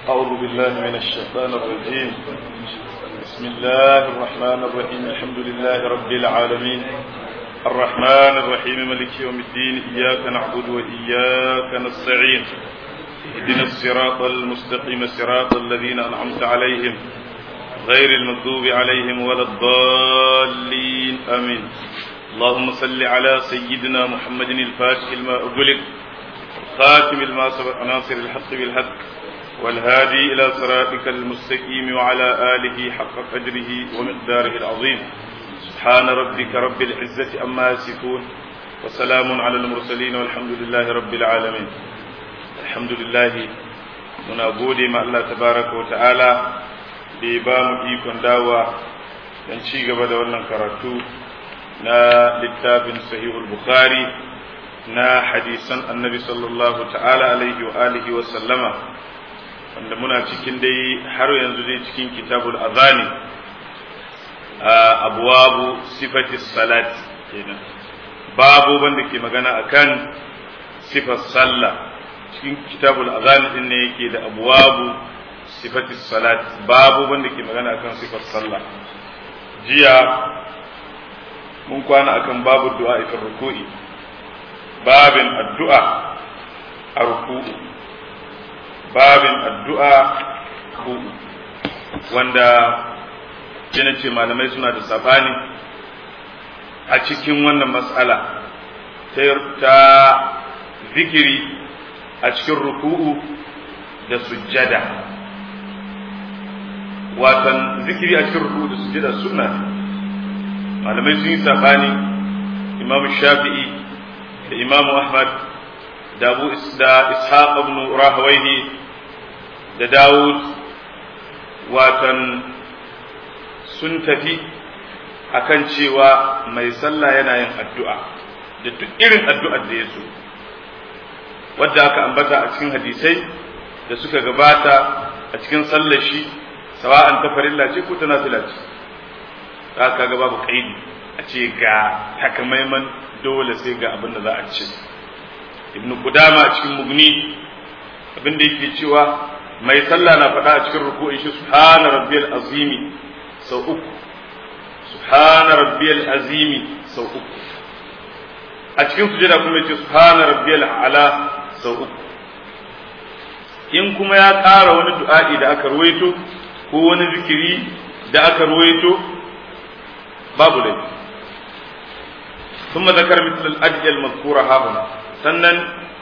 أعوذ بالله من الشيطان الرجيم بسم الله الرحمن الرحيم الحمد لله رب العالمين الرحمن الرحيم ملك يوم الدين إياك نعبد وإياك نستعين اهدنا الصراط المستقيم صراط الذين أنعمت عليهم غير المغضوب عليهم ولا الضالين آمين اللهم صل على سيدنا محمد الفاتح لما أغلق الخاتم لما سبق ناصر الحق بالحق والهادي إلى صراطك المستقيم وعلى آله حق قدره ومقداره العظيم سبحان ربك رب العزة أما يصفون وسلام على المرسلين والحمد لله رب العالمين الحمد لله muna gode ma Allah tabaraka wa ta'ala da ya ba mu ikon dawa don ci gaba da wannan karatu na littafin sahihul bukhari na hadisan annabi sallallahu ta'ala alaihi wa alihi wa sallama wanda muna cikin dai har yanzu dai cikin kitabul azani a abwabu sifati salat kenan babu wanda ke magana akan sifar sallah cikin kitabul azani din ne yake da abwabu sifati salat babu wanda ke magana akan sifar sallah jiya mun kwana akan babu du'a ifar ruku'i babin addu'a a ruku'u babin addu'a ruku'u wanda yana ce malamai suna da sabani a cikin wannan mas'ala ta zikiri a cikin ruku'u da sujjada watan zikiri a cikin ruku'u da sujjada sunna malamai sun yi sabani imamu shafi'i da imamu ahmad da abu da ishaq ibn rahawaihi da dawud watan sun tafi akan cewa mai sallah yana yin addu'a da duk irin addu'ar da ya so wadda aka ambata a cikin hadisai da suka gabata a cikin sallar shi sawa'an ta farilla ce ko ta nafila ce za ka ga babu kaidi a ce ga takamaiman dole sai ga abin da za a ce ibn qudama a cikin mugni abin da yake cewa mai sallah na faɗa a cikin ruku'in shi subhana rabbiyal azimi sau uku subhana rabbiyal azimi sau uku a cikin sujada kuma yace subhana rabbiyal ala sau uku in kuma ya ƙara wani du'a'i da aka ruwaito ko wani zikiri da aka ruwaito babu laifi ثم ذكر مثل الأدعية المذكورة ها هنا سنن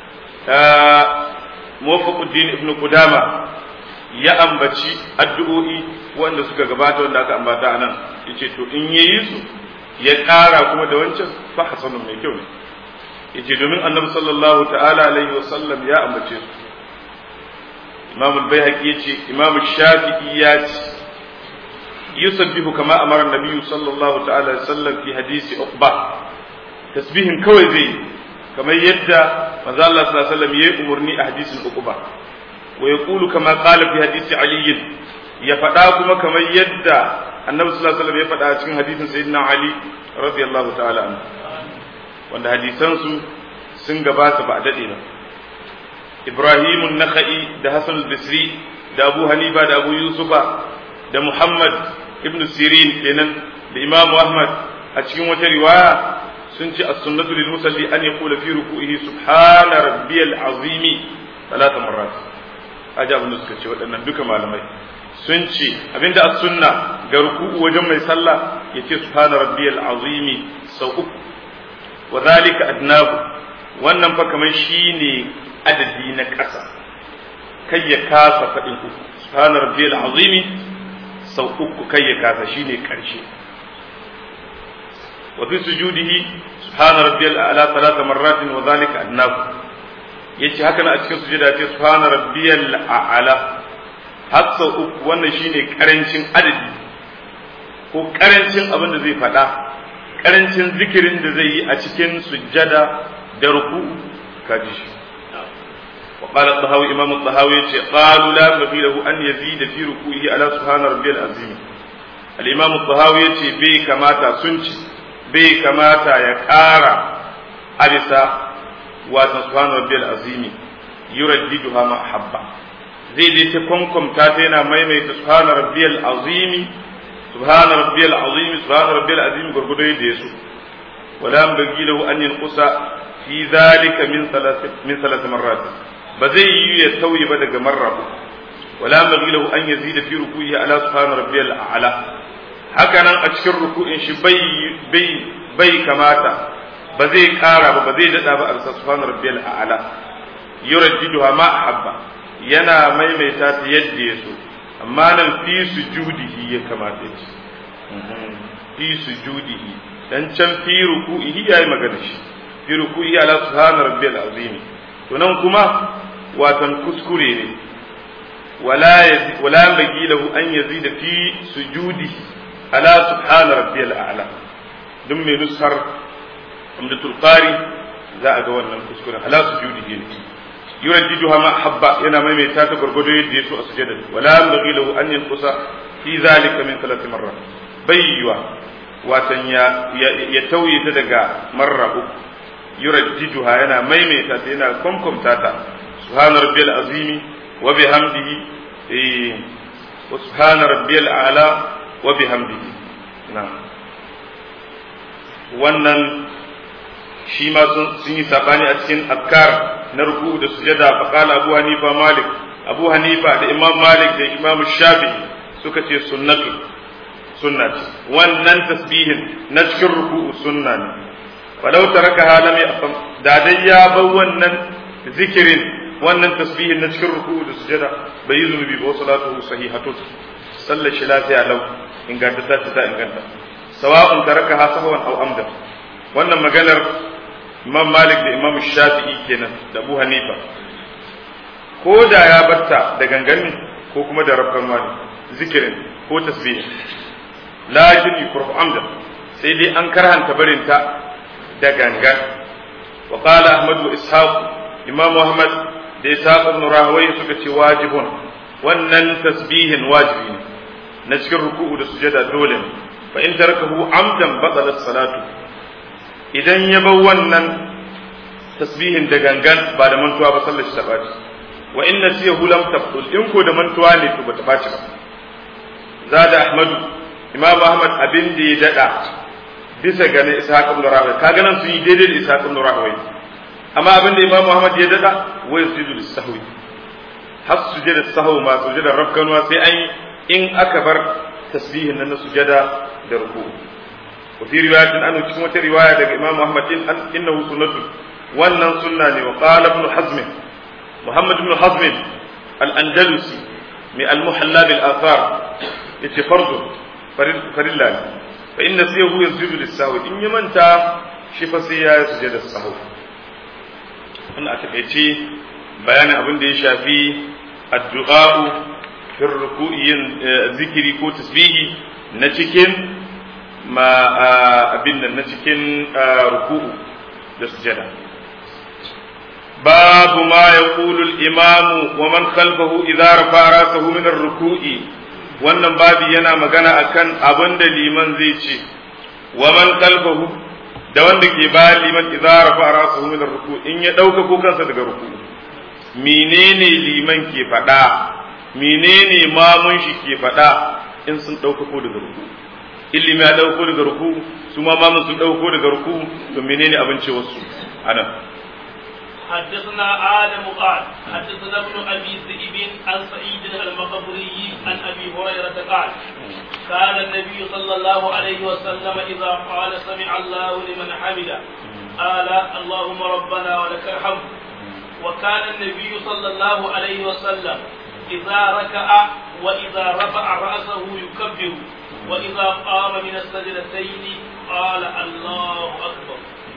موفق الدين ابن قدامة ya ambaci addu'o'i wanda suka gabata wanda aka ambata a nan ya ce to in yayi su ya ƙara kuma da wancan fa hasanun mai kyau ne ya ce domin annabi sallallahu ta'ala alaihi wasallam ya ambace su imam al-bayhaqi ya ce imam shafi'i ya ce yusabbihu kama amara nabiyyu sallallahu ta'ala alaihi wasallam fi hadisi uqba tasbihin kawai zai kamar yadda manzo Allah sallallahu alaihi wasallam yayi umurni a hadisin uqba wa yaqulu kama qala fi hadisi ali ya faɗa kuma kamar yadda annabi sallallahu alaihi wasallam ya faɗa a cikin hadisin sayyidina ali radiyallahu ta'ala anhu wanda hadisan su sun gabata ba a dade ba Ibrahim an-Nakhai da Hassan al-Basri da Abu Hanifa da Abu Yusufa da Muhammad ibn Sirin kenan da Imam Ahmad a cikin wata riwaya sun ce as-sunnatu lil musalli an yaqula fi ruku'ihi subhana rabbiyal azimi talata marrat aja abin da suka ce waɗannan duka malamai sun ce abinda as-sunna ga ruku'u wajen mai sallah yace subhana rabbiyal azimi sau uku wa zalika adnabu wannan fa kamar shine adadi na ƙasa kai ya kasa faɗin uku subhana rabbiyal azimi sau uku kai ya kasa shine ƙarshe وفي سجوده سبحان ربي الأعلى ثلاث مرات وذلك أدناه yace haka na a cikin sujada ce subhana rabbiyal a'la har sau uku wannan shine karancin adadi ko karancin abin da zai faɗa karancin zikirin da zai yi a cikin sujada da ruku kaji shi wa qala tahawi imam tahawi yace qalu la yafilahu an yazida fi ruku'ihi ala subhana rabbiyal azim al imam tahawi yace bai kamata sun ci bai kamata ya ƙara a bisa watan subhanahu rabbiyal azimi yuraddiduha ma habba zai je ta kwankwamta ta yana maimaita subhana rabbiyal azimi subhana rabbiyal azimi subhana rabbiyal azimi gurgudo yadda ya so wala bagi lahu an yanqusa fi zalika min thalath min thalath marrat ba zai yi ya tauye ba daga marra wala bagi lahu an yazida fi ruku'i ala subhana rabbiyal a'la haka nan a cikin ruku'in shi bai bai bai kamata ba zai kara ba ba zai dada ba a bisa subhana rabbiyal a'la yurajjiduha ma ahabba yana maimaita ta yadda ya so amma nan fi sujudihi ya kamata ya ce fi sujudihi dan can fi ruku'ihi yayi magana shi fi ruku'i ala subhana rabbiyal azim to nan kuma watan kuskure ne wala wala bagi lahu an yazida fi sujudihi ala subhana rabbiyal a'la duk mai nusar umdatul qari za a ga wannan kuskuren ala sujudihi ne يرددها ما حب ينا ميمي تاتا غرغدو يدي يسوع سجدا ولا ينبغي له ان ينقص في ذلك من ثلاث مرات بيوا واتن يا يتوي تدغا مره يرددها ينا ميمي تاتا ينا كمكم تاتا سبحان ربي العظيم وبحمده إيه وسبحان ربي الاعلى وبحمده نعم wannan shi ma sun yi sabani a cikin afkar na ruku da sujada fa qala abu hanifa malik abu hanifa da imam malik da imam shafi'i suka ce sunnatu sunna ce wannan tasbihin na cikin ruku sunna ne walau taraka halam ya da dai ya bar wannan zikirin wannan tasbihin na cikin ruku da sujada bai yi zunubi ba salatu sahihatun sallar shi lafiya lau inganta ta ta inganta sawa'un taraka ha sahwan aw amdan wannan maganar imam malik da imam shafi'i kenan da abu hanifa ko da ya batta da ganganin ko kuma da rabban wani zikirin ko tasbihin lakin yukrahu amdan sai dai an karhanta barinta da gangan wa qala ahmad wa ishaq imam ahmad da ishaq ibn rahawai suka ce wajibun wannan tasbihin wajibi ne na cikin ruku'u da sujada dole ne fa in tarakahu amdan batalat salatu idan ya bar wannan tasbihin da gangan ba da mantuwa ba sallar shi ta baci wa inna siyahu lam tabtul in ko da mantuwa ne to bata baci ba zada ahmadu imam ahmad abin da ya dada bisa ga na ishaq ibn rahawai kaga nan sun yi daidai da ishaq ibn rahawai amma abin da imam ahmad ya dada wa yasujudu lis-sahwi har sujada sahwi ma sujada rafkanwa sai an in aka bar tasbihin nan na sujada da ruku wa fi riwayatin anu cikin wata riwaya daga imam ahmad in innahu sunnatu wannan sunna ne wa qala ibn hazm muhammad ibn hazm al-andalusi mai al-muhalla bil athar yace fardu farilla ne fa inna siyahu yasjudu lis-sahwi in ya manta shi fa sai ya sujada sahwi wannan a takaice bayanin abin da ya shafi addu'a fi ruku'i zikiri ko tasbihi na cikin ma abin nan na cikin ruku'u da sujada babu ma yaqulu al-imamu wa man khalfahu idza rafa'a rasahu min ar-ruku'i wannan babi yana magana akan abin da liman zai ce wa man khalfahu da wanda ke bayan liman idza rafa'a rasahu min ar-ruku' in ya dauka ko kansa daga ruku'u menene liman ke faɗa menene mamun shi ke faɗa in sun ɗauka ko daga ruku ilimi ya ɗauko daga ruku su ma mamun sun ɗauko daga ruku to menene abin ce wasu anan حدثنا آدم قال حدثنا ابن أبي ذئب عن سعيد المقبري عن أبي هريرة قال كان النبي صلى الله عليه وسلم إذا قال سمع الله لمن حمده قال اللهم ربنا ولك الحمد وكان النبي صلى الله عليه وسلم إذا ركع وإذا رفع رأسه يكبر وإذا قام من السجدتين قال الله أكبر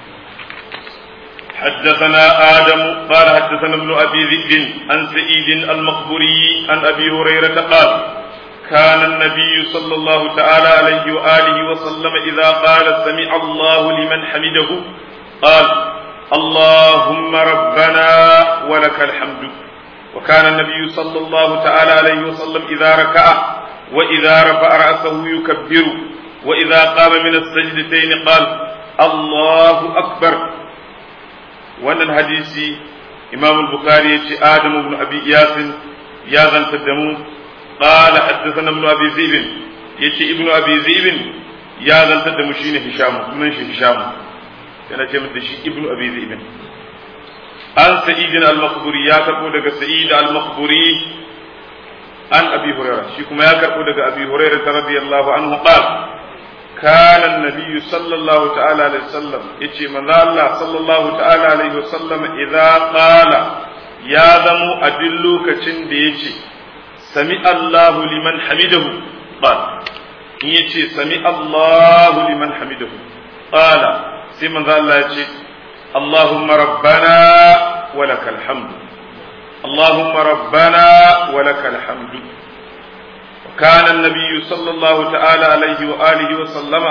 حدثنا آدم قال حدثنا ابن أبي ذئب عن سعيد المقبري عن أبي هريرة قال كان النبي صلى الله تعالى عليه وآله وسلم إذا قال سمع الله لمن حمده قال اللهم ربنا ولك الحمد وكان النبي صلى الله تعالى عليه وسلم إذا ركع وإذا رفع رأسه يكبر وإذا قام من السجدتين قال الله أكبر وأن الحديث إمام البخاري آدم بن أبي إياس ya zantar da mu qala haddathana ibn abi zibin yace ibn abi zibin ya zantar da mu shine hisham sunan shi hisham yana ce mata shi ibn abi zibin an sa'id al-maqburi ya karbo daga sa'id al-maqburi an abi hurairah shi kuma ya karbo daga abi hurairah radiyallahu anhu qala كان النبي صلى الله تعالى عليه وسلم يتي من الله صلى الله تعالى عليه وسلم إذا قال يا ذمو أدلو كتن ديتي سمع الله لمن حمده قال يتي سمع الله لمن حمده قال سيمن ذا الله يتي اللهم ربنا ولك الحمد اللهم ربنا ولك الحمد وكان النبي صلى الله تعالى عليه وآله وسلم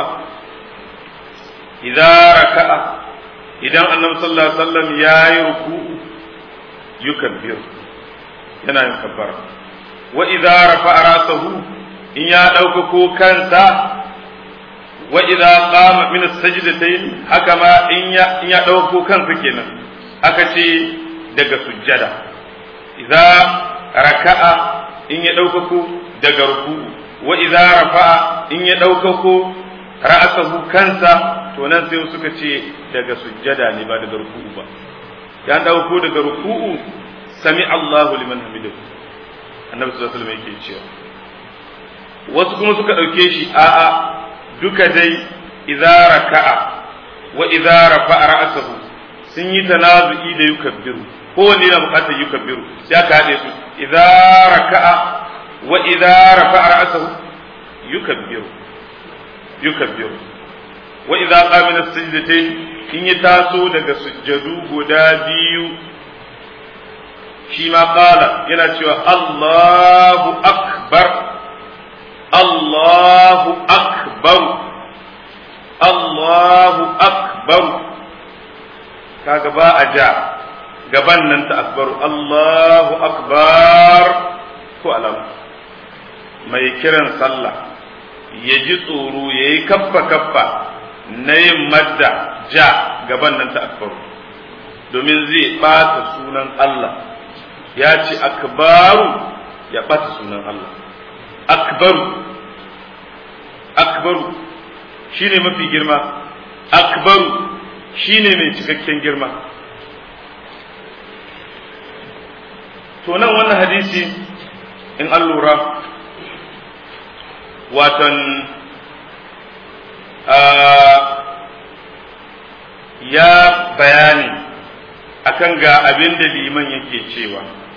إذا ركع إذا النبي صلى الله عليه وسلم يا يركوع يكبر yana yin kabbara wa idza rafa'a rasahu in ya ɗaukako kansa wa idza qama min as-sajdatayn haka ma in ya in ya ɗaukako kansa kenan aka ce daga sujjada idza raka'a in ya ɗaukako daga ruku'u wa idza rafa'a in ya ɗaukako ra'asahu kansa to nan sai suka ce daga sujjada ne ba daga ruku'u ba ya ɗauko daga ruku'u sami Allahu liman hamidahu annabi sallallahu alaihi wasallam yake cewa wasu kuma suka ɗauke shi a'a duka dai idza raka'a wa idza rafa'a ra'asahu sun yi tanazu'i da yukabbiru kowanne yana buƙatar yukabbiru sai aka haɗe su idza raka'a wa idza rafa'a ra'sahu yukabbiru yukabbiru wa idza qama min as-sajdatayn in ya taso daga sujjadu guda biyu shi ma qala yana cewa Allahu akbar Allahu akbar Allahu akbar kaga ba a ja gaban nan ta akbaru Allahu akbar ko alama mai kiran sallah ya ji tsoro ya yi kaffa kaffa na yin madda ja gaban nan ta akbaru domin zai ɓata sunan Allah ya ce akbaru ya ɓata sunan Allah akbaru akbaru shine mafi girma akbaru shine mai cikakken girma to nan wannan hadisi in an lura watan ya bayani akan ga abin da liman yake cewa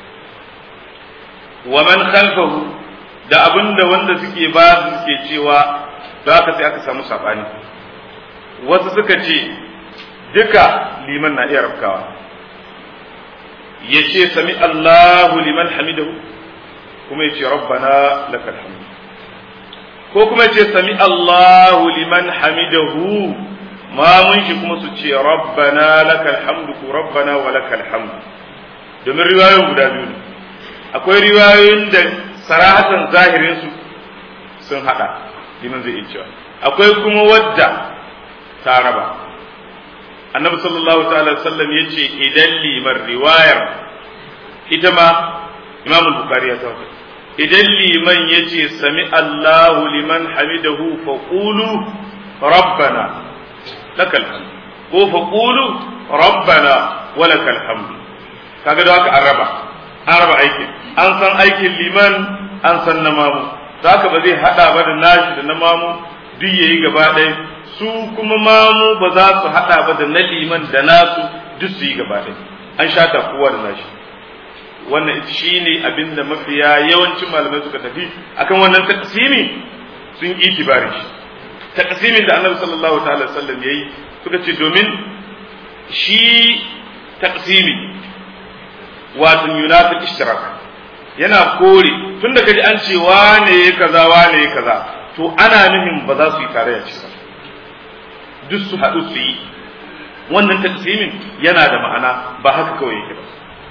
wa man khalfahu da abin da wanda suke ba su suke cewa da haka sai aka samu sabani wasu suka ce duka liman na iya rafkawa ya ce sami Allahu liman hamidahu kuma ya ce rabbana lakal hamd ko kuma ya ce sami Allahu liman hamidahu mamun shi kuma su ce rabbana lakal hamdu ko rabbana wa lakal hamdu domin riwayoyin guda biyu ne akwai riwayoyin da sarahatan zahirin su sun hada liman zai iya cewa akwai kuma wadda ta raba annabi sallallahu ta'ala sallam ya ce idan liman riwayar ita ma imam bukhari ya tawo idan liman ya ce sami allahu liman hamidahu fa qulu rabbana lakal hamd ko fa qulu rabbana wa lakal hamd kaga da haka an raba an raba aikin an san aikin liman an san na mamu haka ba zai hada ba da nashi da na mamu duk yayi gaba ɗaya su kuma mamu ba za su haɗa ba da na liman da nasu duk su yi gaba ɗaya an shata kowa da nashi wannan shi ne abin da mafiya yawancin malamai suka tafi akan wannan taqsimi sun yi itibari shi taqsimin da annabi sallallahu ta'ala sallam yayi suka ce domin shi taqsimi wato yunafiq ishtirak yana kore tunda kaji an ce wane ya kaza wane ya kaza to ana nufin ba za su yi tarayya ce ba duk su haɗu su yi wannan taqsimin yana da ma'ana ba haka kawai yake ba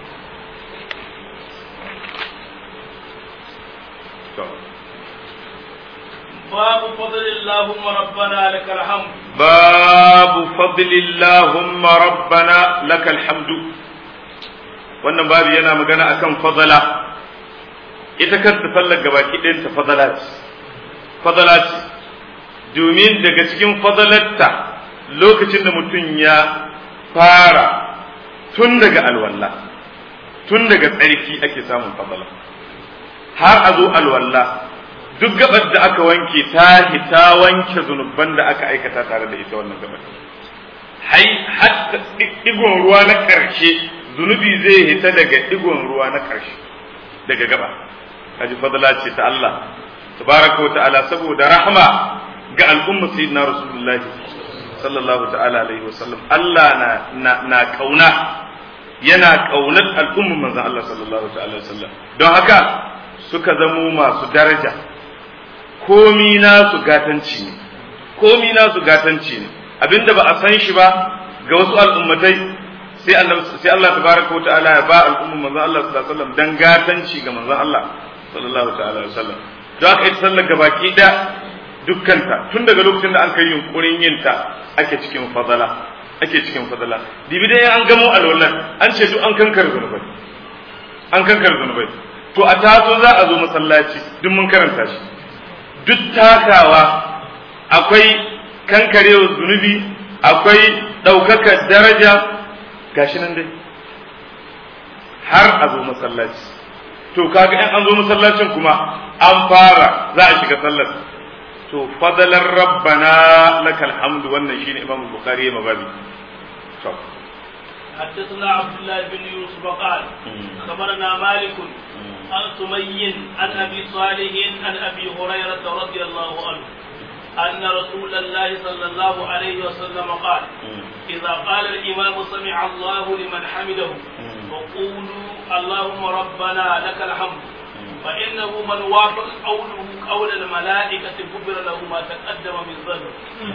باب فضل اللهم ربنا لك الحمد باب فضل اللهم ربنا لك الحمد wannan babu yana magana akan fadala ita kanta sallar gabaki ɗayan ta fadala ce fadala ce domin daga cikin fadalarta lokacin da mutum ya fara tun daga alwala tun daga tsarki ake samun fadala har a zo alwala duk gabar da aka wanke ta ta wanke zunuban da aka aikata tare da ita wannan gabar hai hatta digon ruwa na karshe zunubi zai hita daga digon ruwa na karshe daga gaba kaji fadala ce ta Allah tabaraka wa ta'ala saboda rahma ga al'umma sayyidina rasulullah sallallahu ta'ala alaihi wasallam Allah na na, na kauna yana kaunar al'umman manzon Allah sallallahu ta'ala alaihi wasallam don haka suka zamo masu daraja komi nasu gatanci ne komi nasu gatanci ne abinda ba a san shi ba ga wasu al'ummatai sai Allah sai Allah tabaraka wa ta'ala ya ba al'umman manzon Allah sallallahu alaihi wasallam dan gatanci ga manzon Allah sallallahu ta'ala alaihi wasallam don haka ita sallar gabaki da dukkanta tun daga lokacin da an kai yunkurin yin ta ake cikin fadala ake cikin fadala dibi dai an gamo alwallan an ce duk an kankar zunubai an kankar zunubai to a taso za a zo masallaci duk mun karanta shi duk takawa akwai kankarewa zunubi akwai ɗaukakar daraja gashi nan dai har a zo masallaci to kaga in an zo masallacin kuma an fara za a shiga sallar to fadalar rabbana lakal hamdu wannan shine imam bukhari ya mababi to حدثنا عبد الله بن يوسف قال خبرنا مالك عن سمي عن ابي صالح عن ابي هريره رضي الله عنه ان رسول الله صلى الله عليه وسلم قال اذا قال الامام سمع الله لمن حمده فقولوا اللهم ربنا لك الحمد فإنه من وافق قوله قول الملائكة غفر له ما تقدم من ذنبه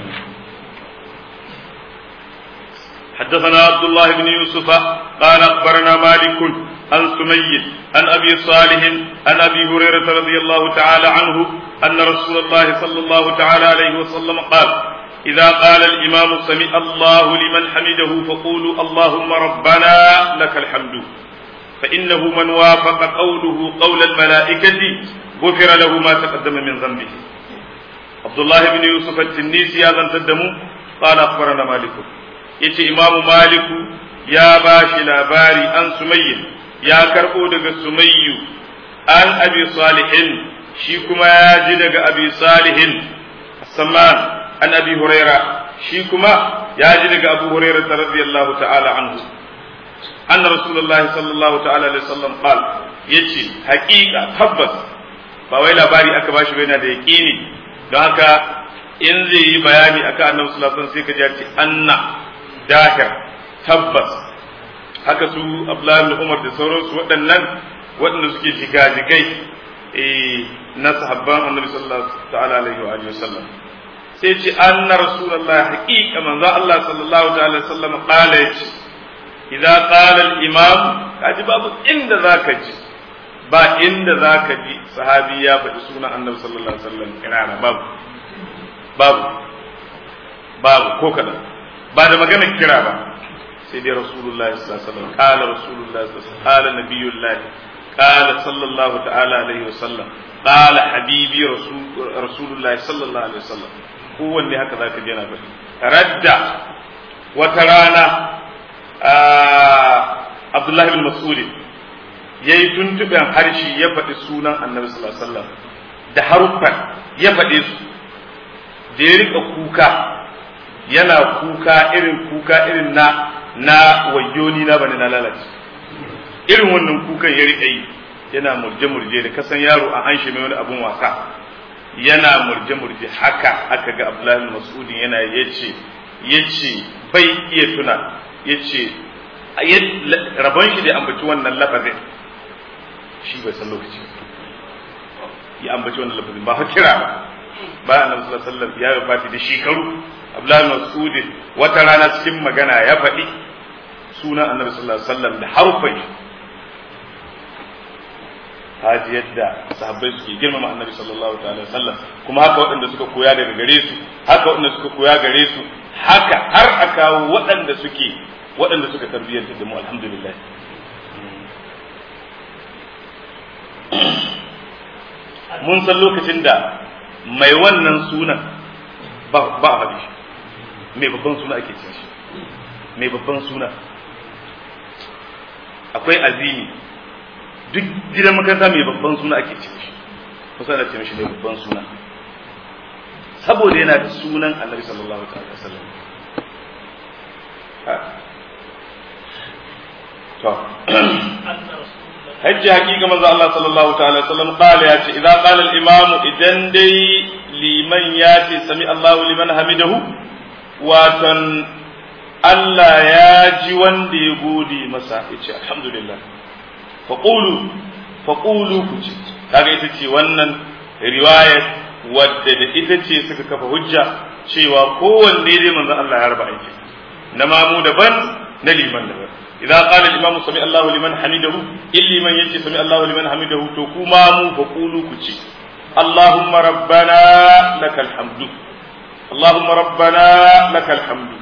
حدثنا عبد الله بن يوسف قال أخبرنا مالك عن سمي عن أبي صالح عن أبي هريرة رضي الله تعالى عنه أن رسول الله صلى الله تعالى عليه وسلم قال إذا قال الإمام سمع الله لمن حمده فقولوا اللهم ربنا لك الحمد فإنه من وافق قوله قول الملائكة غفر له ما تقدم من ذنبه عبد الله بن يوسف التنيسي هذا تدمو قال أخبرنا مالك يتي إمام مالك يا باشي لاباري أن سمي يا كربو دق سمي أن أبي صالح شيكما ياجي دق أبي صالح السمان أن أبي هريرة شيكما ياجي دق أبو هريرة رضي الله تعالى عنه أن رسول الله صلى الله تعالى عليه وسلم قال يتي حقيقة تبس باوي labari aka bashi bai na da yaƙini don haka in zai yi bayani akan annabi sallallahu alaihi wasallam sai ka ji ce anna dahir tabbas haka su Abdullahi ibn Umar da sauransu waɗannan waɗanda suke jigajigai eh na sahabban annabi sallallahu ta'ala alaihi wa alihi wasallam sai ce anna rasulullahi haqiqa manzo Allah sallallahu ta'ala alaihi wasallam qala yace idza qala al-imam kaji babu inda zaka ji ba inda zaka ji sahabi ya faɗi sunan annabi sallallahu alaihi wasallam kirana babu babu babu ko kadan ba da magana kira ba sai dai rasulullahi sallallahu alaihi wasallam qala rasulullahi sallallahu alaihi wasallam qala nabiyullahi qala sallallahu ta'ala alaihi wasallam qala habibi rasul rasulullahi sallallahu alaihi wasallam kowanne haka zaka ji yana faɗi radda wata rana Abdullahi bin Mas'ud ya yi tuntuɓen harshe ya faɗi sunan annabi sallallahu alaihi wasallam da haruffan ya faɗe su da ya rika kuka yana kuka irin kuka irin na na wayoni na bane na lalace irin wannan kukan ya rika yi yana murje-murje da kasan yaro an anshe mai wani abun wasa yana murje-murje haka aka ga Abdullahi bin Mas'ud yana yace yace bai iya tuna yace rabon shi da ambaci wannan lafazin shi bai san lokaci ya ambaci wannan lafazin ba kira ba ba annabi sallallahu alaihi wasallam ya wafati da shekaru Abdullahi Mas'ud wata rana cikin magana ya faɗi sunan annabi sallallahu alaihi wasallam da harfai haji yadda sahabbai suke girmama annabi sallallahu alaihi wasallam kuma haka waɗanda suka koya daga gare su haka waɗanda suka koya gare su haka har a kawo waɗanda suke waɗanda suka tarbiyyar da mu alhamdulillah mun san lokacin da mai wannan sunan ba ba a faɗi shi mai babban suna ake cin shi mai babban suna akwai azimi duk gidan makaranta mai babban suna ake cin shi kusa da cin shi mai babban suna saboda yana da sunan annabi sallallahu alaihi wasallam to hajji hakika manzo Allah sallallahu ta'ala sallam qala ya ce idan qala al-imamu idan dai liman ya ce sami Allahu liman hamidahu watan Allah ya ji wanda ya gode masa ya ce alhamdulillah faqulu faqulu ku ce kaga ita ce wannan riwayat wadda da ita ce suka kafa hujja cewa kowanne dai manzo Allah ya raba aiki na mamu daban na liman daban idza qala al-imam sami Allahu liman hamidahu illi man yace sami Allahu liman hamidahu to kuma mu fa qulu ku ce Allahumma rabbana lakal hamdu Allahumma rabbana lakal hamdu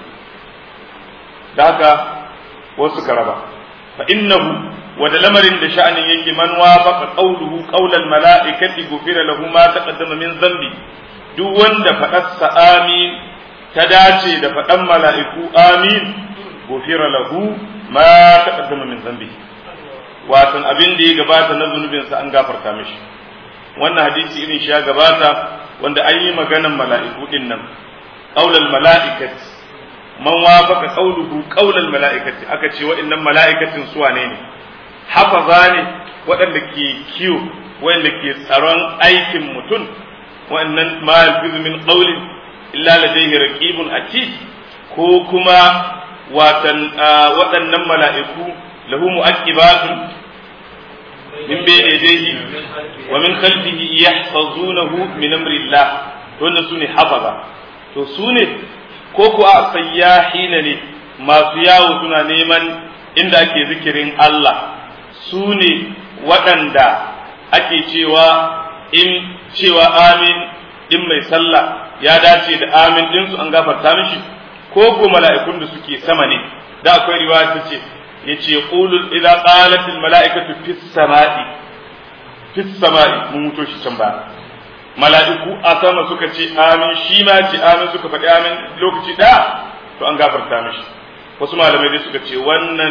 da haka wasu ka raba fa innahu wa da lamarin da sha'anin yake man wafaqa qawluhu qawlal mala'ikati gufira lahu ma taqaddama min dhanbi duk wanda faɗarsa amin ta dace da faɗan mala'iku amin gufira lahu ma taqaddama min dhanbi watan abin da ya gabata na zunubinsa an gafarta mishi wannan hadisi irin shi ya gabata wanda an yi maganan mala'iku din nan qaulal mala'ikati man wafaqa qauluhu qaulal mala'ikati aka ce wa'annan mala'ikatin su wane ne hafaza ne waɗanda ke kiyo waɗanda ke tsaron aikin mutum wa'annan ma yalfizu min qawlin illa ladayhi raqibun atid ko kuma watan waɗannan mala'iku lahu mu'aqibatun min bayni yadayhi wa min khalfihi yahfazunahu min amri Allah to wannan sune hafaza to sune ko ko a sayyahina ne masu yawo suna neman inda ake zikirin Allah sune waɗanda ake cewa in cewa amin in mai sallah ya dace da amin ɗinsu an gafarta mishi ko ko mala'ikun da suke sama ne da akwai riwaya ta ce ya ce ƙulul idza qalat al mala'ikatu fis sama'i fis sama'i mun muto shi can ba mala'iku a sama suka ce amin shi ma ce amin suka faɗi amin lokaci ɗaya to an gafarta mishi wasu malamai dai suka ce wannan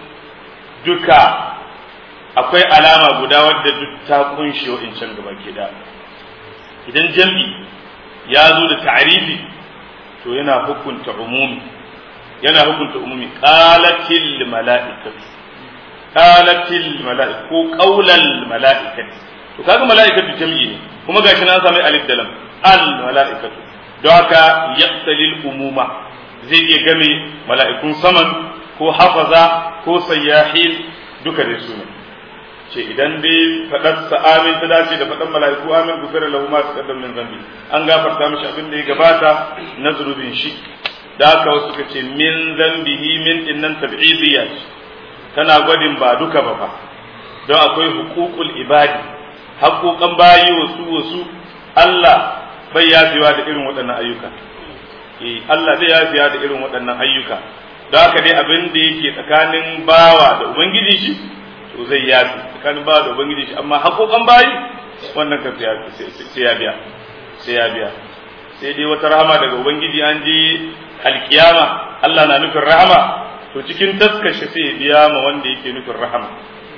duka akwai alama guda wadda duk ta kunshe wa'incan gaba ke da idan jam'i ya zo da ta'arifi to yana hukunta umumi yana hukunta umumi qalatil mala'ikatu qalatil mala'ikatu ko qaulal mala'ikatu to kaga mala'ikatu jam'i ne kuma gashi na sami alif da lam al mala'ikatu don haka yaqtalil umuma zai iya game mala'ikun saman ko hafaza ko sayyahin duka dai su ne ce idan dai faɗar amin ta dace da faɗan mala'iku amin gufira lahu ma taqaddam min zambi an gafarta mishi abin da ya gabata na zunubin shi da haka wasu suka ce min zambihi min dinnan tab'idiyya tana gwadin ba duka ba fa don akwai hukukul ibadi haƙoƙan bayi wasu wasu Allah bai yafewa da irin waɗannan ayyuka eh Allah zai yafiya da irin waɗannan ayyuka don haka dai abin da yake tsakanin bawa da ubangiji shi to zai yafi tsakanin bawa da ubangiji shi amma haƙoƙan bayi wannan kan sai ya biya sai ya biya sai dai wata rahama daga ubangiji an je alkiyama Allah na nufin rahama to cikin taskashe sai ya biya ma wanda yake nufin rahama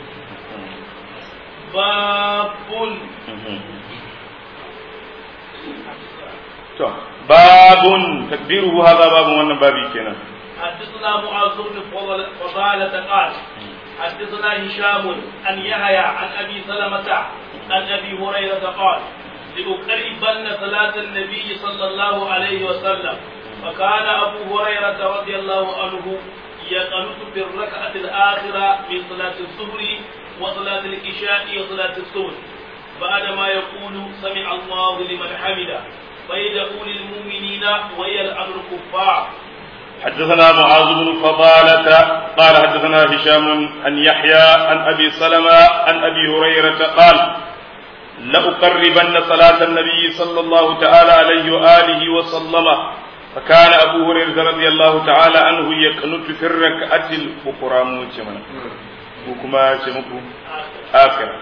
babun to babun takdiruhu hadha babun wannan babi kenan حدثنا معاذ بن فضالة قال حدثنا هشام عن يحيى عن ابي سلمة عن ابي هريرة قال لأقربن صلاة النبي صلى الله عليه وسلم فكان أبو هريرة رضي الله عنه يقنط في الركعة الآخرة من صلاة الظهر وصلاة العشاء وصلاة الصبح بعدما يقول سمع الله لمن حمده فيدعو للمؤمنين ويلعن الكفار حدثنا معاذ بن فضالة قال حدثنا هشام عن يحيى عن أبي سلمة عن أبي هريرة قال لأقربن صلاة النبي صلى الله تعالى عليه وآله وسلم فكان أبو هريرة رضي الله تعالى عنه يقنط في الركعة الأخرى موجمنا وكما شمكو آخر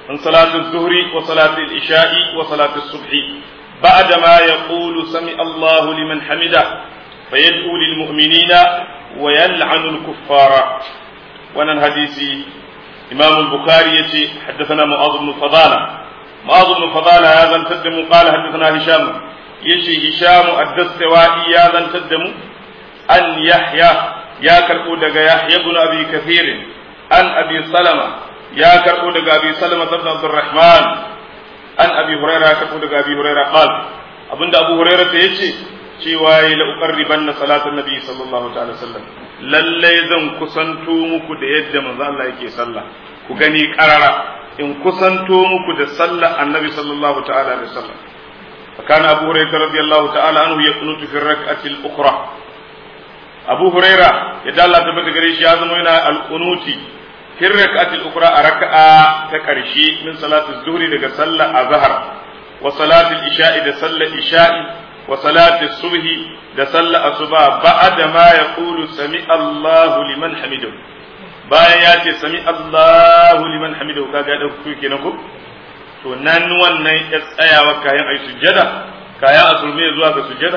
من صلاة الظهر وصلاة العشاء وصلاة الصبح بعدما يقول سمع الله لمن حمده فيدعو للمؤمنين ويلعن الكفار وانا حديثي إمام البخاري يتي حدثنا معاذ بن فضالة معاذ بن فضالة هذا تدم قال حدثنا هشام يشي هشام الدستوائي هذا تدم أن يحيى يا كربو دقا يحيى بن أبي كثير أن أبي سلمة يا كربو دقا أبي سلمة بن عبد الرحمن أن أبي هريرة يا كربو دقا أبي هريرة قال أبن أبو هريرة يشي cewa ya la'uƙarriban na salatun nabi sallallahu ta'ala sallam lallai zan kusanto muku da yadda manzo Allah yake sallah ku gani karara in kusanto muku da sallah annabi sallallahu ta'ala alaihi wasallam فكان أبو هريرة رضي الله تعالى عنه يقنط في الركعة الأخرى أبو هريرة يدل الله تبارك قريش يازم هنا القنوت في الركعة الأخرى ركعة تكرشي من صلاة الظهر لك صلى الظهر وصلاة الإشاء لصلى الإشاء وصلاة الصبح لصلى الصبح بعد ما يقول سمع الله لمن حمده bayan ya ce sami Allahu liman hamidahu kaga da ku kenan ko to nan wannan ya tsayawa kayan ai sujjada kayan asulmi zuwa ga sujjada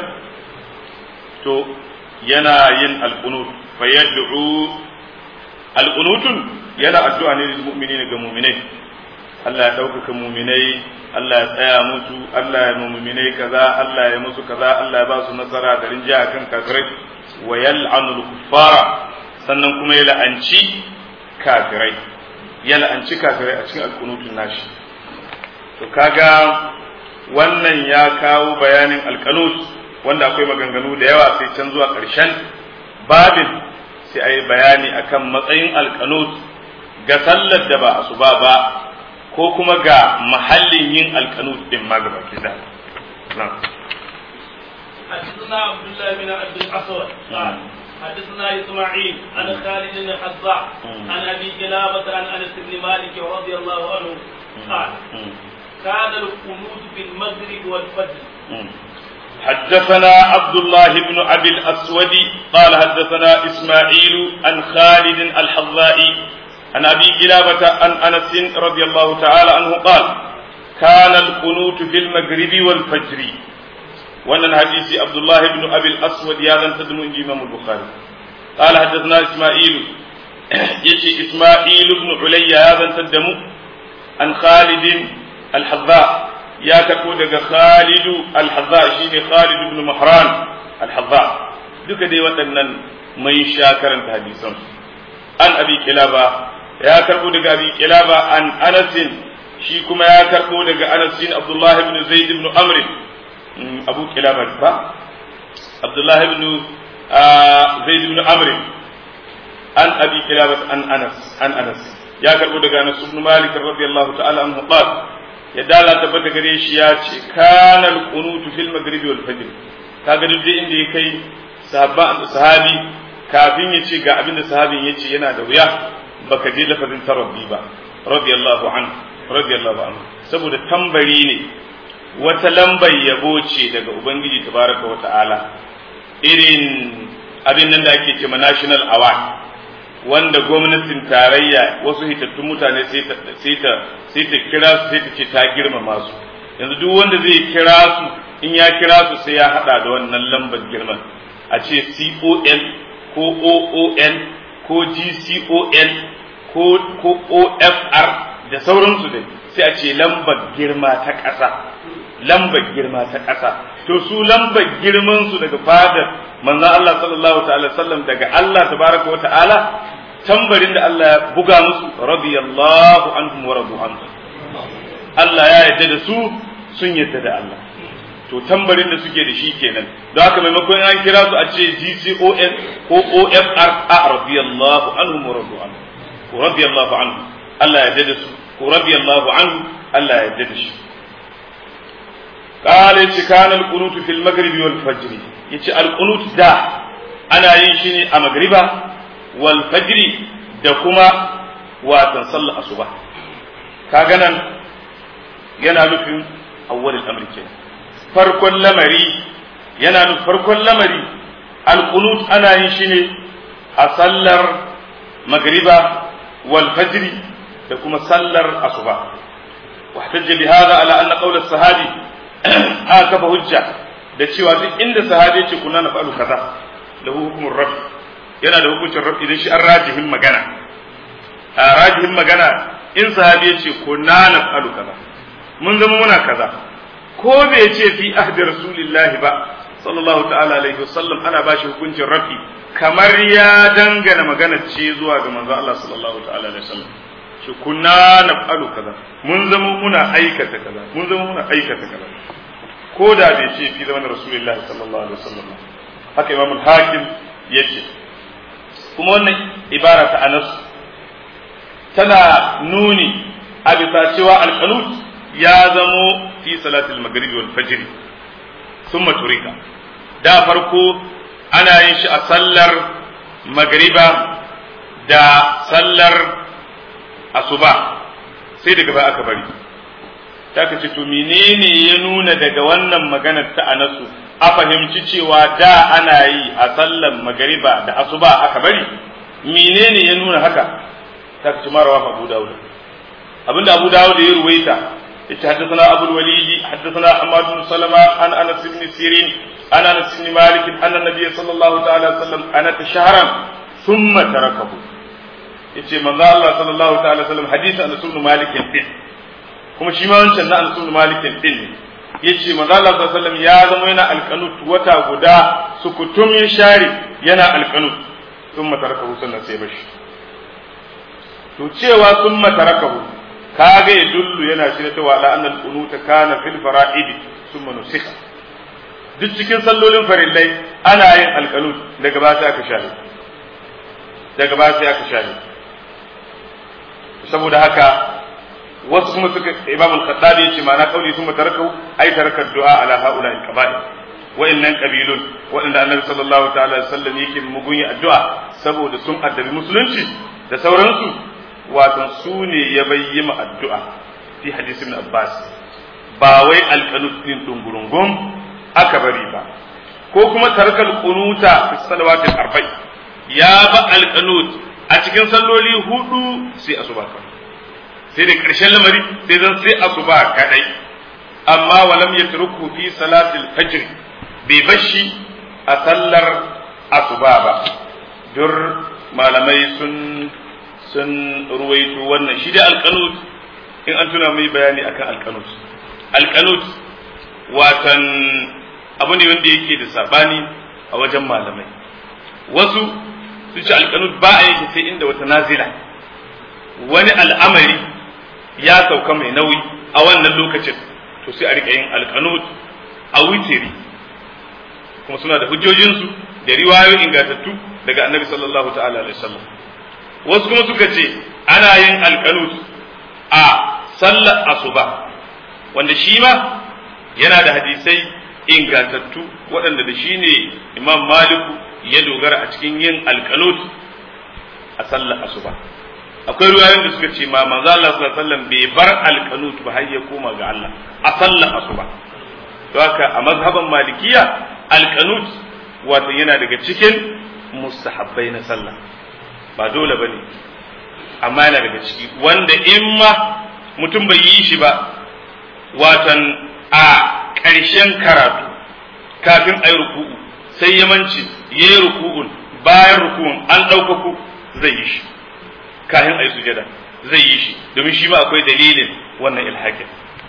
to yana yin alqunut fa yad'u alqunutun yana addu'a ne lil mu'minina ga mu'minai Allah ya ɗaukaka mu'minai Allah ya tsaya musu Allah ya mu'minai kaza Allah ya musu kaza Allah ya ba su nasara da rinjaya kan kafirai wa yal'anul kuffara sannan kuma ya la'anci kafirai ya la'anci kafirai a cikin alkunutun nashi to kaga wannan ya kawo bayanin alkanut wanda akwai maganganu da yawa sai can zuwa ƙarshen babin sai a yi bayani akan matsayin alkanut ga sallar da ba asuba ba ko kuma ga mahallin yin alkanut din ma gaba ke da حدثنا عبد الله بن عبد الاسود قال حدثنا اسماعيل عن خالد بن حذاء عن ابي كلابه عن انس بن مالك رضي الله عنه قال كان القنوت في المغرب والفجر حدثنا عبد الله بن ابي الاسود قال حدثنا اسماعيل عن خالد الحذاء عن ابي كلابه عن انس رضي الله تعالى عنه قال كان القنوت في المغرب والفجر wannan hadisi Abdullah ibn Abi al-Aswad ya zanta da mu inji Imam Bukhari قال حدثنا اسماعيل يشي اسماعيل بن عليا يا زنت الدم عن خالد الحذاء يا كتو دغ خالد الحذاء شيني خالد بن مهران الحذاء duka dai waɗannan mai sha karanta hadisan an abi kilaba ya karbo daga abi kilaba an anasin shi kuma ya karbo daga anasin abdullahi ibn zaid ibn amr abu kilaba ba abdullah ibn zaid ibn amr an abi kilaba an anas an anas ya karbo daga anas ibn malik radiyallahu ta'ala anhu qala ya dala tabbata gare shi ya ce kana al-qunut fil maghribi wal fajr kaga duk inda ya kai sahabba sahabi kafin ya ce ga abin da sahabin ya ce yana da wuya baka je lafazin tarabbi ba radiyallahu anhu radiyallahu anhu saboda tambari ne wata lambar yabo ce daga Ubangiji tabaraka wa ta'ala irin abin nan da ake ce ma national award wanda gwamnatin tarayya wasu hitattun mutane sai ta sai ta kira su sai ta ce ta girmama su yanzu duk wanda zai kira su in ya kira su sai ya hada da wannan lambar girman a ce CON ko OON ko GCON ko ko OFR da sauransu dai sai a ce lambar girma ta ƙasa lambar girma ta ƙasa to su lambar girman su daga fadar manzon Allah sallallahu ta'ala sallam daga Allah tabaraka wa ta'ala tambarin da Allah ya buga musu radiyallahu anhum wa radu anhu Allah ya yarda da su sun yarda da Allah to tambarin da suke da shi kenan don haka maimakon an kira su a ce GCON ko OFR a radiyallahu anhum wa radu anhu ko radiyallahu anhu Allah ya yarda da su ko radiyallahu anhu Allah ya yarda da shi قال يتي كان القنوت في المغرب والفجر يتي القنوت دا أنا ينشيني أمغربا والفجر da kuma watan sallar asuba kaga nan yana nufin awwalul amri ke farkon lamari yana nufin farkon lamari alqunut ana yin shi ne a sallar magriba wal fajri da kuma sallar asuba واحتج بهذا على أن قول الصحابي هكذا hujja da cewa duk inda sahabi ya ce kuna na fa'alu kaza lahu hukumur rafi yana da hukuncin rafi idan shi an rajihin magana a rajihin magana in sahabi ya ce kuna na fa'alu kaza mun zama muna kaza ko bai ce fi ahdi rasulillahi ba sallallahu ta'ala alaihi wasallam ana ba shi hukuncin rafi kamar ya dangana magana ce zuwa ga manzo Allah sallallahu ta'ala alaihi wasallam shi kunna naf'alu kaza mun zama muna aikata kaza mun zama muna aikata kaza ko da bai ce fi zaman rasulullahi sallallahu alaihi wasallam haka imam al-hakim yace kuma wannan ibara ta anas tana nuni a bisa cewa al-qanut ya zamo fi salatul maghrib wal fajr thumma turika da farko ana yin shi a sallar magriba da sallar asuba sai daga baya aka bari ta ce to menene ya nuna daga wannan maganar ta anasu a fahimci cewa da ana yi a sallar magariba da asuba aka bari menene ya nuna haka ta ce marawa abu dawud abinda abu dawud ya ruwaita yace haddathana abul walid haddathana ahmad bin salama an anas ibn sirin an anas ibn malik anna nabiy sallallahu ta'ala alaihi wasallam ana tashahran thumma tarakahu yace manzo Allah sallallahu ta'ala wasallam hadisi Anas ibn Malik din kuma shi ma wancan na Anas ibn Malik din ne yace manzo Allah sallallahu alaihi wasallam ya zama yana alqanut wata guda sukutum ya share yana alqanut thumma tarakahu sannan sai bashi to cewa thumma tarakahu kaga ya dullu yana shi ta wala annal qunuta kana fil fara'id thumma nusikha duk cikin sallolin farillai ana yin alqanut daga ba sai aka share daga ba sai aka share saboda haka wasu kuma suka imam al-khattabi yace ma'ana kauli sun tarakau ai tarakar du'a ala haula al-qaba'il wa'annan qabilun wa'anda annabi sallallahu ta'ala alaihi wasallam yake mugun yi addu'a saboda sun addabi musulunci da sauransu wato su ne ya bayyana addu'a fi hadisi ibn abbas ba wai al-qanut din dungurungum aka bari ba ko kuma tarakal qunuta fi salawatil arba'i ya ba al-qanut a cikin salloli hudu sai asuba kawai sai da ƙarshen lamari sai zan sai asuba kadai amma walam yatruku fi salatil fajr bai bashi a sallar asuba ba dur malamai sun sun ruwaito wannan shi dai alqanut in an tuna mai bayani akan alqanut alqanut watan abu ne wanda yake da sabani a wajen malamai wasu su ce alkanut ba a yake sai inda wata nazila wani al'amari ya sauka mai nauyi a wannan lokacin to sai a rika yin alkanut a witiri kuma suna da hujjojinsu da riwayoyi ingantattu daga annabi sallallahu ta'ala alaihi wasallam wasu kuma suka ce ana yin alkanut a sallar asuba wanda shi ma yana da hadisai ingantattu waɗanda da shi ne imam maliku ya dogara a cikin yin alkanut a sallar asuba akwai ruwayoyin da suka ce ma manzo Allah sallallahu alaihi wasallam bai bar alkanut ba har ya koma ga Allah a sallar asuba to haka a mazhaban malikiya alkanut wato yana daga cikin mustahabbai na sallah ba dole bane amma yana daga ciki wanda in ma mutum bai yi shi ba watan a ƙarshen karatu kafin a yi ruku'u sai ya manci ya yi ruku'un bayan ruku'un an ɗaukaku zai yi shi kafin a yi sujada zai yi shi domin shi ma akwai dalilin wannan ilhakin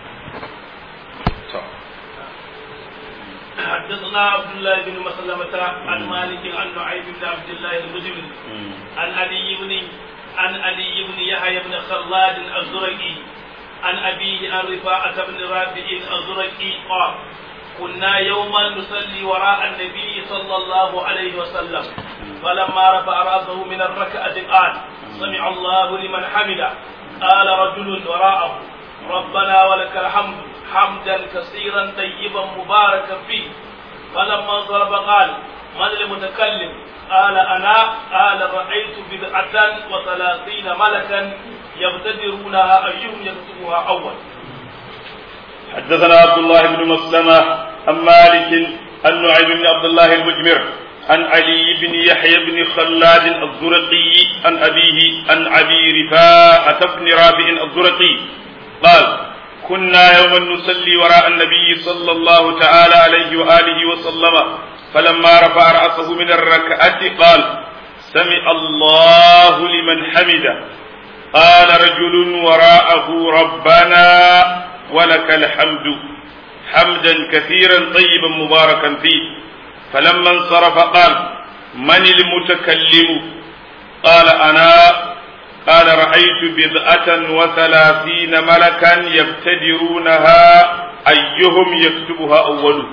حدثنا عبد الله بن مسلمة عن مالك عن نعيم بن عبد الله المجمل عن علي بن عن علي بن يحيى بن خلاد الزرقي عن أبيه عن رفاعة بن رافع الزرقي قال كنا يوما نصلي وراء النبي صلى الله عليه وسلم فلما رفع راسه من الركعة قال سمع الله لمن حمده قال رجل وراءه ربنا ولك الحمد حمدا كثيرا طيبا مباركا فيه فلما انصرف قال من المتكلم قال انا قال رايت بدعه وثلاثين ملكا يبتدرونها ايهم يكتبها اول حدثنا عبد الله بن مسلمة عن مالك عن نعيم بن عبد الله المجمر عن علي بن يحيى بن خلاد الزرقي عن أبيه عن أبي رفاعة بن رافع الزرقي قال كنا يوما نصلي وراء النبي صلى الله تعالى عليه وآله وسلم فلما رفع رأسه من الركعة قال سمع الله لمن حمده قال رجل وراءه ربنا ولك الحمد حمدا كثيرا طيبا مباركا فيه فلما انصرف قال من المتكلم قال أنا قال رأيت بضعة وثلاثين ملكا يبتدرونها أيهم يكتبها أول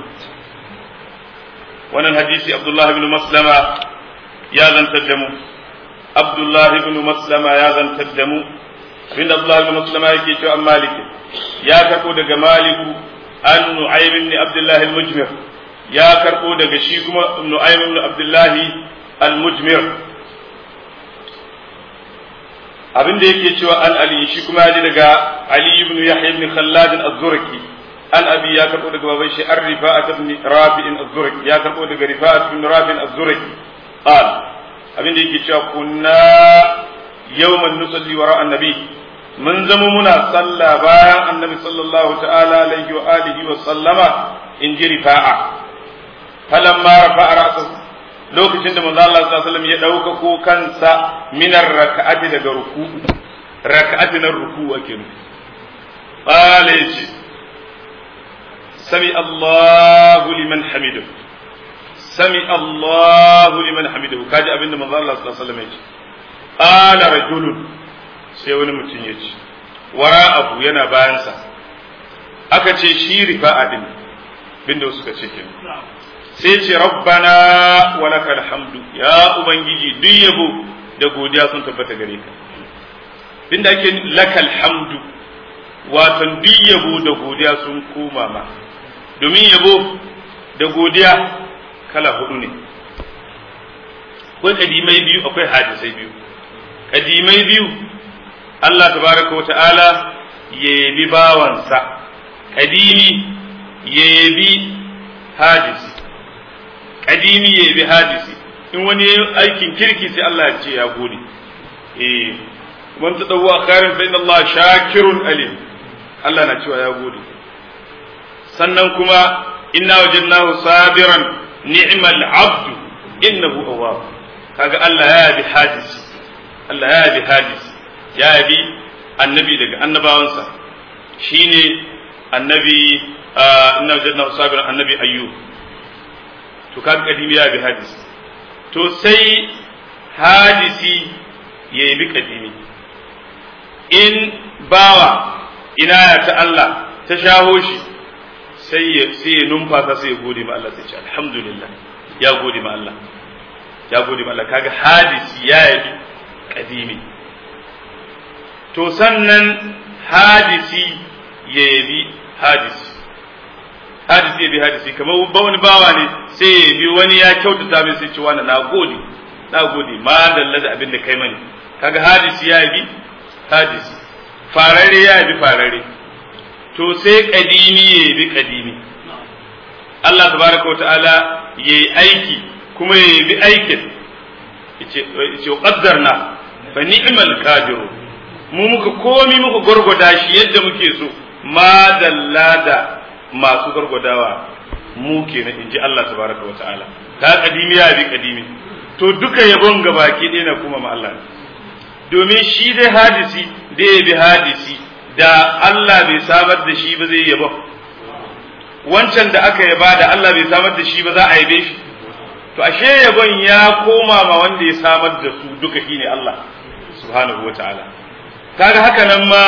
وانا الحديث عبد الله بن مسلمة يا ذن تدمو عبد الله بن مسلمة يا ذن تدمو بن عبد الله بن مسلمة يكي عن مالك يا كربو دق مالك أن نعيم بن عبد الله المجمر يا كربو دق شيكم نعيم بن عبد الله المجمر abin da yake cewa an ali shi kuma ya ji daga ali ibn yahya ibn khallad az-zurki an abi ya karbo daga baban shi ar-rifa'at ibn rafi'in az-zurki ya karbo daga rifa'at ibn rafi'in az-zurki qal abin da yake cewa kunna yawman nusalli wara annabi mun zama muna sallah bayan annabi sallallahu ta'ala alaihi wa alihi wa sallama in ji rifa'a falamma rafa'a ra'sahu lokacin da manzo Allah sallallahu alaihi wasallam ya dauka ko kansa minar raka'ati daga ruku raka'ati na ruku ake nufi qala yace sami Allahu liman hamidu sami Allahu liman hamidu kaji abinda manzo Allah sallallahu alaihi wasallam yace qala rajulun sai wani mutum yace wara'ahu yana bayansa aka ce shi rifa'a din binda suka ce kenan sai ce rabbana wa lakal hamdu ya ubangiji duk yabo da godiya sun tabbata gare ka inda ake lakal hamdu wato duk yabo da godiya sun koma ma domin yabo da godiya kala hudu ne akwai kadimai biyu akwai hadisai biyu kadimai biyu Allah tabaraka wa ta'ala ya yabi bawansa kadimi ya yabi hadisi kadimi ya bi hadisi in wani aikin kirki sai Allah ya ce ya gode eh man tadawwa khairan fa inna Allah shakirun alim Allah na cewa ya gode sannan kuma inna wajadnahu sabiran ni'mal abdu innahu awwab kaga Allah ya bi hadisi Allah ya bi hadisi ya bi annabi daga annabawansa shine annabi inna wajadnahu sabiran annabi ayyub to kaga kadimi ya bi hadisi to sai hadisi ya yi bi kadimi in bawa ina ta Allah ta shaho shi sai ya sai ya numfasa sai ya gode ma Allah sai ce alhamdulillah ya gode ma Allah ya gode ma Allah kaga hadisi ya yi kadimi to sannan hadisi ya yabi hadisi hadisi ya bi hadisi kamar ba wani bawa ne sai ya bi wani ya kyautata mai sai ce wani na gode na gode ma dalla da abin da kai mani kaga hadisi ya bi hadisi farare ya bi farare to sai kadimi ya bi kadimi Allah tabaraka wa ta'ala ya yi aiki kuma ya bi aikin yace qaddarna fa ni'mal qadiru mu muka komi muka gurguda shi yadda muke so ma dalla da masu gargwadawa mu kenan inji Allah tabaraka wa ta'ala ta kadimi ya bi kadimi to duka yabon gabaki ɗaya na kuma ma Allah domin shi dai hadisi da ya bi hadisi da Allah bai samar da shi ba zai yabon wancan da aka yaba da Allah bai samar da shi ba za a yabe shi to ashe yabon ya koma ma wanda ya samar da su duka shine Allah subhanahu wa ta'ala kaga haka nan ma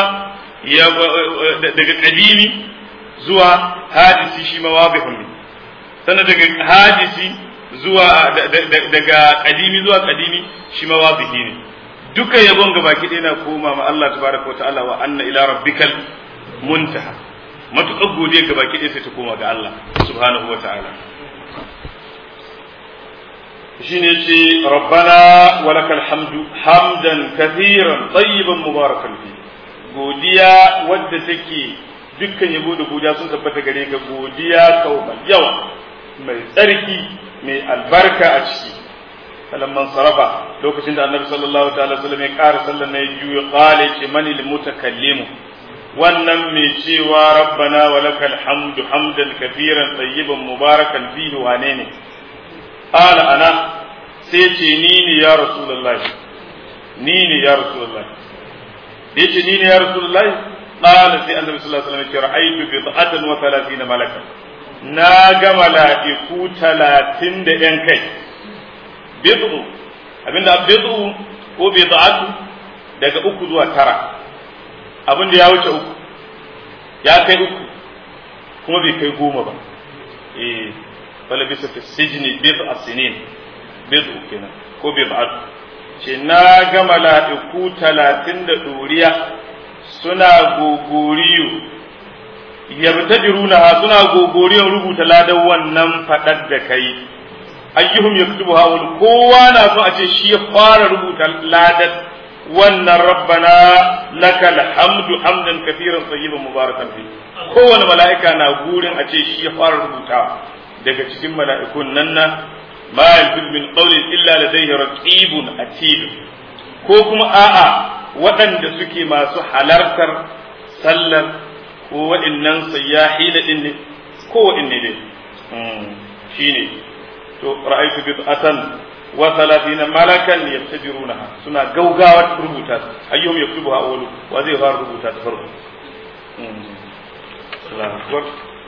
daga kadimi zuwa hadisi shi ma wabihun ne sannan daga hadisi zuwa daga kadimi zuwa kadimi shi ma wabihi ne duka yabon gaba ki na koma ma Allah tabaraka wa ta'ala wa anna ila rabbikal muntaha matuƙar godiya gaba ki sai ta koma ga Allah subhanahu wa ta'ala shine ce rabbana wa lakal hamdu hamdan kathiran tayyiban mubarakan fi godiya wadda take dukkan yabo da godiya sun tabbata gare ka godiya kau mai yawa mai tsarki mai albarka a ciki falamman sarafa lokacin da annabi sallallahu ta'ala sallam ya ƙara sallan na juya qala ce mani lil mutakallimu wannan mai cewa rabbana wa lakal hamdu hamdan kafiran tayyiban mubarakan fihi wane ne qala ana sai ce ni ne ya rasulullahi ni ne ya rasulullahi yace ni ne ya rasulullahi qala sai annabi sallallahu alaihi wasallam ya ce ra'aytu bid'atan wa 30 malaka na ga mala'iku 30 da yan kai bid'u abinda bid'u ko bid'atu daga uku zuwa tara abin da ya wuce uku ya kai uku kuma bai kai goma ba eh wala bisa fi sijni bid'a sinin bid'u kenan ko bid'atu ce na ga mala'iku talatin da ɗoriya suna gogoriyo yabtadiruna suna gogoriyon rubuta ladan wannan faɗar da kai ayyuhum yaktubu hawul kowa na so a ce shi ya fara rubuta ladan wannan rabbana lakal hamdu hamdan kafiran tayyiban mubarakan fi kowane mala'ika na gurin a ce shi ya fara rubuta daga cikin mala'ikun nan na ma yalfid min qawlin illa ladayhi raqibun atid ko kuma a'a waɗanda suke masu halartar sallar ko waɗannan sayyahi da din ne ko waɗanne ne shine to ra'aytu bid'atan wa thalathina malakan yattabirunaha suna gaugawa rubuta ayyuhum yaktubuha awwalu wa zai fara rubuta ta farko Allahu akbar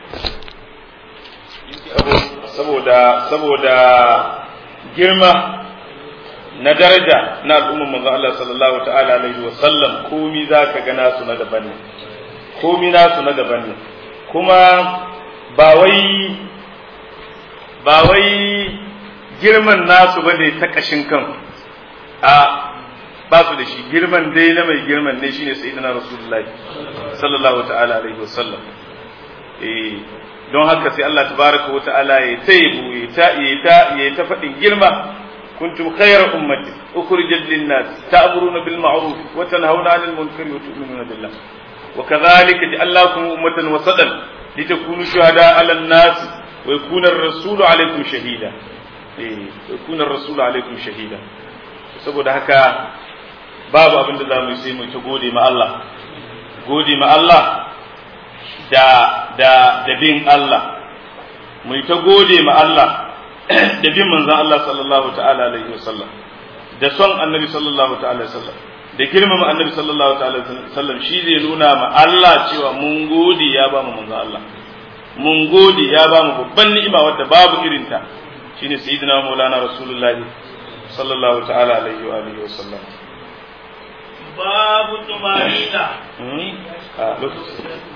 saboda saboda girma na daraja na al'ummar manzo Allah sallallahu ta'ala alaihi wa sallam komi zaka ga nasu na daban ne komi nasu na daban ne kuma ba wai ba wai girman nasu bane ta kashin kan a ba su da shi girman dai na mai girman ne shine sayyidina rasulullahi sallallahu ta'ala alaihi wa sallam eh don haka sai Allah tabaraka wa ta'ala ya taibu ya ta ya ta ya ta fadin girma kuntum khayra ummati ukhrijat lin-nas ta'muruna bil ma'ruf wa tanhauna 'anil munkari wa tu'minuna billah wa kadhalika ja'alnakum ummatan wasatan litakunu shuhada 'ala an-nas wa yakuna ar-rasulu 'alaykum shahida eh wa yakuna ar-rasulu 'alaykum shahida saboda haka babu abin da zamu yi sai mu ta gode ma Allah gode ma Allah da da da bin Allah mu ta gode ma Allah da bin manzon Allah sallallahu ta'ala alaihi wasallam da son annabi sallallahu ta'ala alaihi wasallam da girmama annabi sallallahu ta'ala alaihi wasallam shi zai nuna ma Allah cewa mun gode ya ba mu manzon Allah mun gode ya ba mu babban ni'ima wadda babu irinta shine sayyidina maulana rasulullahi sallallahu ta'ala alaihi wa alihi wasallam babu tumanina a lokaci